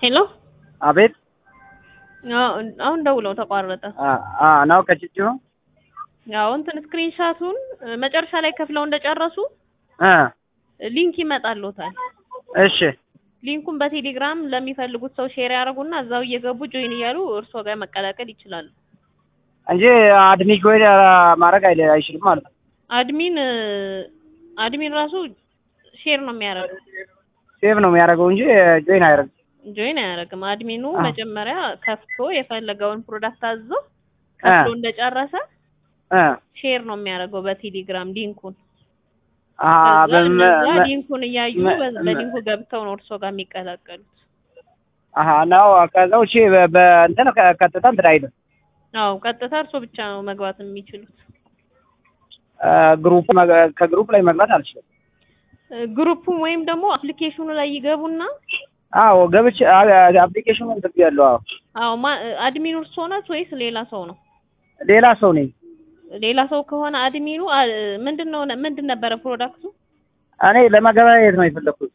ሄሎ አቤት አሁን ደውለው ተቋረጠ። ነው ከችቹ ያው እንትን ስክሪንሻቱን መጨረሻ ላይ ከፍለው እንደጨረሱ ሊንክ ይመጣልዎታል። እሺ ሊንኩን በቴሌግራም ለሚፈልጉት ሰው ሼር ያደርጉና እዛው እየገቡ ጆይን እያሉ እርስዎ ጋር መቀላቀል ይችላሉ። እንጂ አድሚን ጎይ ማድረግ አይለ- አይችልም ማለት ነው። አድሚን አድሚን ራሱ ሼር ነው የሚያደርገው፣ ሴቭ ነው የሚያደርገው እንጂ ጆይን አያደርግም። ጆይን አያደርግም። አድሚኑ አ። መጀመሪያ ከፍቶ የፈለገውን ፕሮዳክት አዞ ከፍሎ እንደጨረሰ እ ሼር ነው የሚያደርገው በቴሌግራም ሊንኩን። አ ከዛ በም- እነዛ መ- ሊንኩን እያዩ መ- በ- መ- በሊንኩ ገብተው ነው እርስዎ ጋር የሚቀላቀሉት። አሀ ነው ከዛ ውጪ በ- በእንትን ከ- ቀጥታ እንትን አይልም። አዎ ቀጥታ እርስዎ ብቻ ነው መግባት የሚችሉት። አ፣ ግሩፕ መግ- ከግሩፕ ላይ መግባት አልችልም። ግሩፕ ወይም ደግሞ አፕሊኬሽኑ ላይ ይገቡና አዎ ገብቼ አፕሊኬሽኑ እንትን ያለው አዎ አዎ ማ- አድሚኑ እርስዎ ናት ወይስ ሌላ ሰው ነው? ሌላ ሰው ነኝ ሌላ ሰው ከሆነ አድሚኑ አ- ምንድን ነው ምንድን ነበረ ፕሮዳክቱ? እኔ ለመገበያየት ነው የፈለኩት።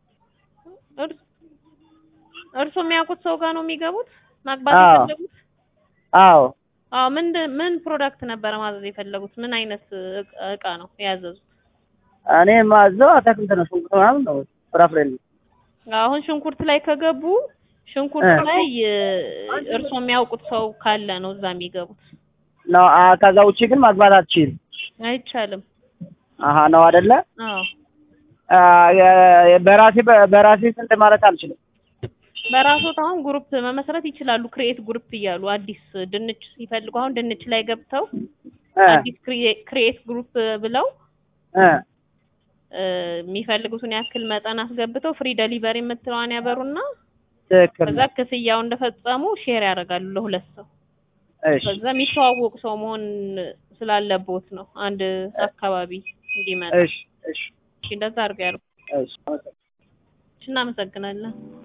እርስ- እርስዎ የሚያውቁት ሰው ጋር ነው የሚገቡት ማግባት አዎ። የፈለጉት? አዎ አዎ ምንድን ምን ፕሮዳክት ነበረ ማዘዝ የፈለጉት? ምን አይነት እቃ- እቃ ነው ያዘዙት? እኔ ማዘው አታክልት ነው ሽንኩርት ምናምን ነው ፍራፍሬ ነው። አሁን ሽንኩርት ላይ ከገቡ ሽንኩርት እ። ላይ እ፣ እርስዎ የሚያውቁት ሰው ካለ ነው እዛ የሚገቡት። ነው አ፣ ከዛ ውጪ ግን ማግባት አትችልም። አይቻልም። አሀ ነው አይደለ? አዎ አ፣ የ- በራሴ በራሴ ስንት ማለት አልችልም። በራስዎት አሁን ግሩፕ መመስረት ይችላሉ። ክሬኤት ግሩፕ እያሉ አዲስ ድንች ሲፈልጉ አሁን ድንች ላይ ገብተው እ አዲስ ክሬኤት ግሩፕ ብለው እ እ፣ የሚፈልጉትን ያክል መጠን አስገብተው ፍሪ ደሊቨሪ የምትለዋን ያበሩና ትክክል ከዛ ክፍያው እንደፈጸሙ ሼር ያደርጋሉ ለሁለት ሰው። እሺ ከዛ የሚተዋወቅ ሰው መሆን ስላለቦት ነው አንድ አካባቢ እንዲመጣ። እሺ እሺ እሺ፣ እንደዛ አድርገው ያድርጉ። እሺ እናመሰግናለን።